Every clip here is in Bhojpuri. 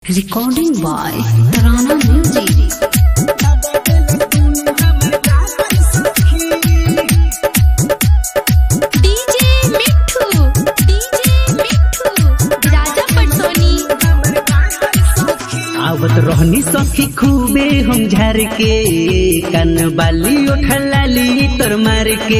Recording by Tarana Music. DJ Mithu DJ मिठू राजा पटसोनी आवत रहनी सखी खूबे हम झार के कन बाली उठलाली तर मार के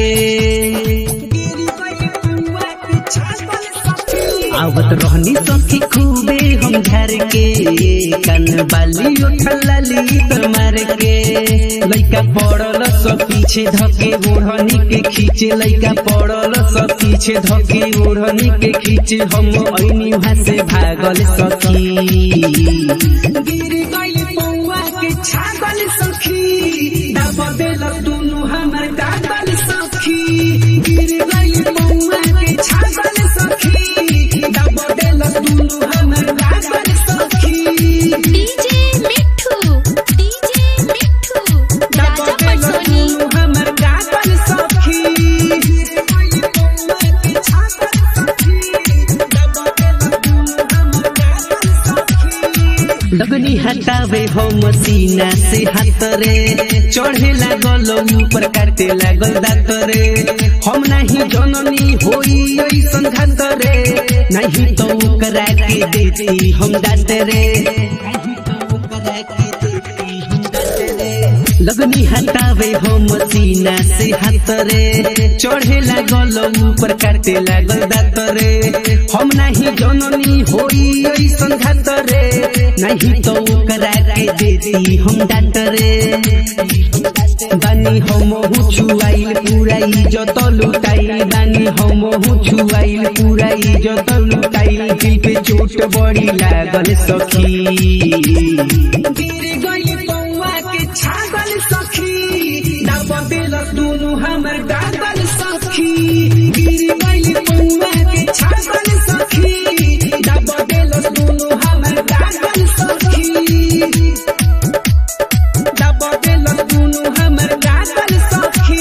आवत रहनी सखी खूबे हम झार के कन बाली उठलाली तर मार के लइका पड़ल सब पीछे धके ओढ़नी के खींचे लइका पड़ल सब पीछे धके ओढ़नी के खींचे हम ऐनी वहां से भागल सखी गिर गई पौआ के छागल सखी दब देल दुनु हमर दागल सखी गिर गई पौआ के छागल सखी दब देल दुनु हमर दागल सखी DJ मिठू DJ मिठू दब राजा देल पटसोनी दुनु हमर दागल सखी गिर गई पौआ के छागल सखी दब देल दुनु हमर दागल सखी लगनी हटावे हो मसीना से हाथ रे चढ़े लागल ऊपर काटे लागल दांत रे हम नहीं जननी होई ऐसन घात रे नहीं तो ओकरा के देती हम दांत रे नहीं तो ओकरा के देती हम दांत रे लगनी हटावे हो मसीना से हाथ रे चढ़े लागल ऊपर काटे लागल दांत रे हम नहीं जननी होई ऐसन घात रे नहीं तो ओकरा के देती हम डांट रे बानी हम छुआइल पूरा इज्जत लुटाइल बानी हम छुआइल पूरा इज्जत लुटाइल दिल पे चोट बड़ी लागल सखी गिर गई पौआ के छागल सखी दब देल दुनु हमर दागल सखी गिर गई पौआ के छागल सखी दब देल दुनु हमर दागल सखी दब देल दुनु हमर दागल सखी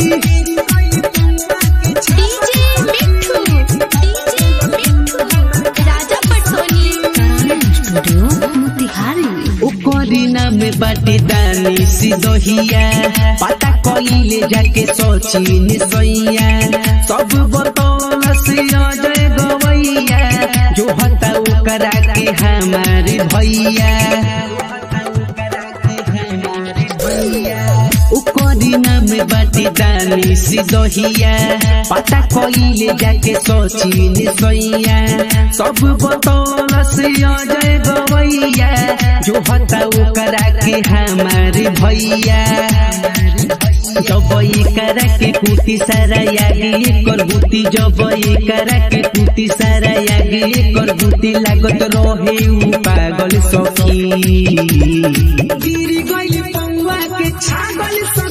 DJ मिठू DJ मिठू राजा पटसोनी Tarana Studio, Motihari. ओकरी नाम बाटे दानी सिदहिया पता कइले जाके सचिन सैया सब बतौल से अजय गवैया जो हता ओकरा के हमारे भैया ओकरी नाम बाटे दानी सिदहिया पता कइले जाके सचिन सैया सब बतौल से अजय गवैया जो हता ओकरा के हमारे भैया जब करा के कुटी सारा यागी कर बुती जब करा के कुटी सारा यागी कर बुती लागत रहे उ पागल सखी गिर गई पौआ के छागल सखी